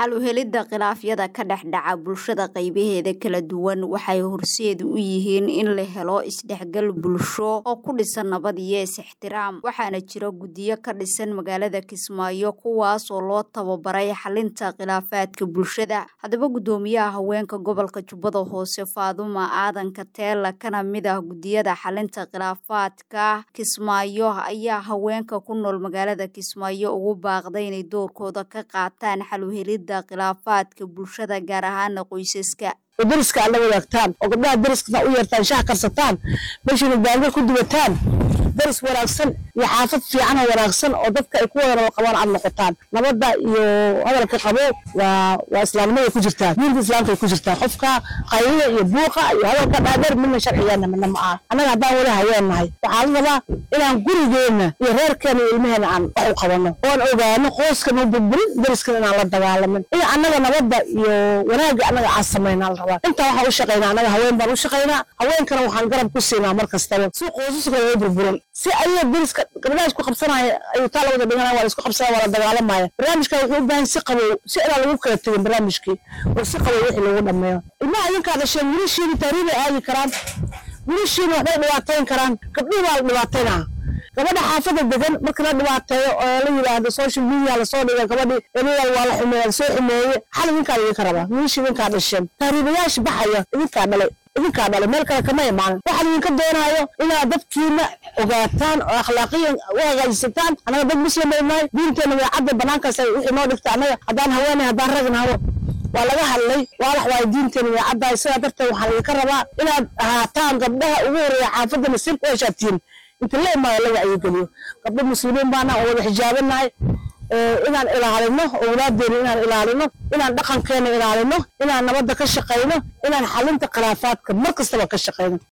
xal u helidda khilaafyada ka dhex dhaca bulshada qaybaheeda kala duwan waxay horseed u yihiin in la helo isdhexgal bulsho oo ku dhisan nabad iyo is-ixtiraam waxaana jira guddiyo ka dhisan magaalada kismaayo kuwaas oo loo tababaray xalinta khilaafaadka bulshada haddaba guddoomiyaha haweenka gobolka jubbada hoose faaduma aadanka teela kana mid ah guddiyada xalinta khilaafaadka kismaayo ayaa haweenka ku nool magaalada kismaayo ugu baaqday inay doorkooda ka qaataan xal u helidda khilaafaadka bulshada gaar ahaana qoysaska oo dariska aad la wadaagtaan oo gabdhaha dariskana u yeertaan shaha karsataan meeshayna baanga ku duwataan daris wanaagsan iyo xaafad fiican oo wanaagsan oo dadka ay ku wada nabad qabaan aad noqotaan nabadda iyo hadalka qabo waa waa islaamnimada ku jirtaa diinta islaamka ay ku jirtaa qofka qaylida iyo buuqa iyo hadalka dhaadheer midna sharcigeena midna ma aha annaga haddaan weli haween nahay waxaa la rabaa inaan gurigeenna iyo reerkeena iyo ilmaheena aan wax u qabanno oon ogaano qoyskan u burburin dariskan inaan la dagaalamin in annaga nabadda iyo wanaagga annaga aan samaynaa la rabaa intaa waxaan u shaqaynaa annaga haween baan u shaqaynaa haweenkana waxaan garab ku siinaa mar kastaba si qoysaska u burburin si ayaga dariska gabdhaha isku qabsanaya ayuu taa lawada dhiganaya waa la isku qabsanaya waa la dagaalamaya barnaamijkan wuxuu u baahan si qabow si inaan lagu kala tegin barnaamijkii oo si qabow wixii lagu dhameeyo ilmaha idinkaa dhasheen wiilashiina taariibay aadi karaan wiilashiina waxbay dhibaatayn karaan gabdhihi baa la dhibaataynaa gabadha xaafada degan marka la dhibaateeyo oo la yidhaahdo social media lasoo dhiga gabadhi ebeyaal waa la xumeeya lasoo xumeeye xal idinkaa idinka rabaa wiilasha idinkaa dhasheen taariibayaasha baxaya idinkaa dhalay idinkaa dhalay meel kale kama imaanin waxaan idinka doonaayo inaad dadkiina ogaataan oo akhlaaqiyan u hagaajisataan annaga dad muslim bay nahay diinteena way cadda banaankaas wixii noo dhigta annaga haddaan haweenay haddaan ragnahdo waa laga hadlay waalax waayo diinteena way caddahay sidaa darteed waxaan idinka rabaa inaad ahaataan gabdhaha ugu horeeya xaafadda nasiib u heshaabtiin inta la imaado la wacyigeliyo gabdho muslimiin baana oo wada xijaabanahay inaan ilaalino owlaadeena inaan ilaalino inaan dhaqankeena ilaalino inaan nabadda ka shaqayno inaan xalinta khilaafaadka mar kastaba ka shaqayno